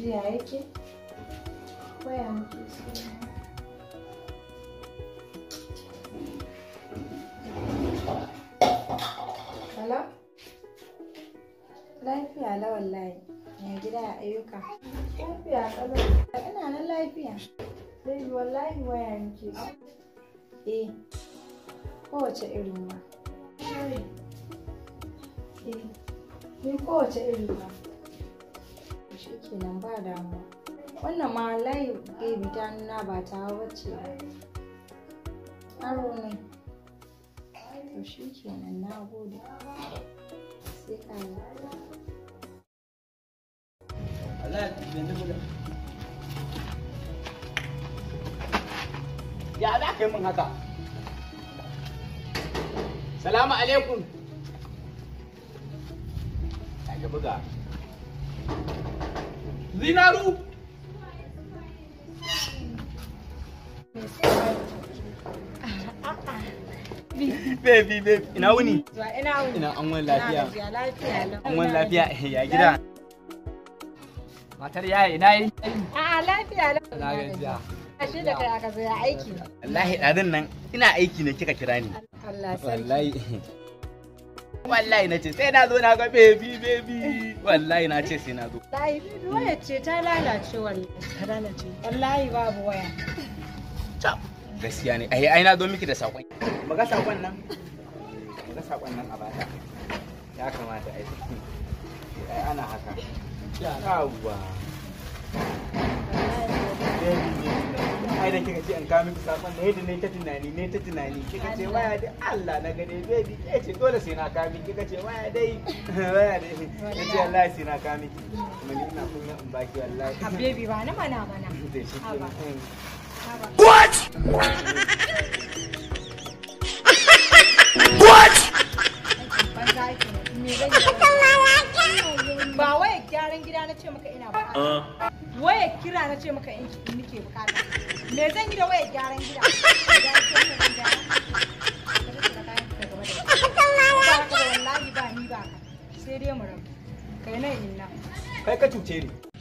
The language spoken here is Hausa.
jiya yake waya muke so Hello? Lafiya la wallahi. Ya gida ya ayyuka. Lafiya kalau. Ina nan lafiya. Sai wallahi waya muke so. Eh. Kowace irin ma. Eh. Ni kowace irin ma. Shi kenan ba damuwa. Wannan ma wallahi baby ta nuna ba ta wacce ba. Aro ne. To shi kenan na gode. Sai ka yi. Ya za ka yi min haka? Salamu alaikum. Ya buga. Zinaru. Baby, baby, ina wuni? Zuwa ina wuni. Ina an wani lafiya. Ina lafiya lau. An wani lafiya ya gida. Matar yaya ina yi? A'a lafiya lau. Na gajiya. Ashe da kai aka zo ya aiki. Wallahi ɗazun nan ina aiki ne kika kira ni. Allah sarki. Wallahi. Wallahi na ce sai na zo na ga baby baby. Wallahi na ce sai na zo. Wallahi bibi waya ce ta lalace wallahi. Ta lalace. Wallahi babu waya. Cap. Gaskiya ne. Ai ai na zo miki da sakon. Maga sakon nan. Maga sakon nan a bata. Ya kamata ai. Ai ana haka. Yawwa. ai da kika ce an kawo miki sakon ne da ne ta tunani ne ta tunani kika ce waya dai Allah na gane baby ke ce dole sai na kawo miki kika ce waya dai waya dai kace wallahi sai na kawo miki kuma ni ina kunya in baki wallahi A baby ba na mana mana. da shi ke Haba. nan. Haba. Banza ake ne. Me zan yi? Ba waya gyaran gida na ce maka ina bukata. Waya kira na ce maka in in nike bukata. Me zan yi da waya gyaran gida? Ya ce ka zan gyara. Ka rike da kayan ka gaba da shi. Ba haka ba wallahi ba ni ba ka. Sai dai mu rabu. Kai nan inna. kai ka cuce ni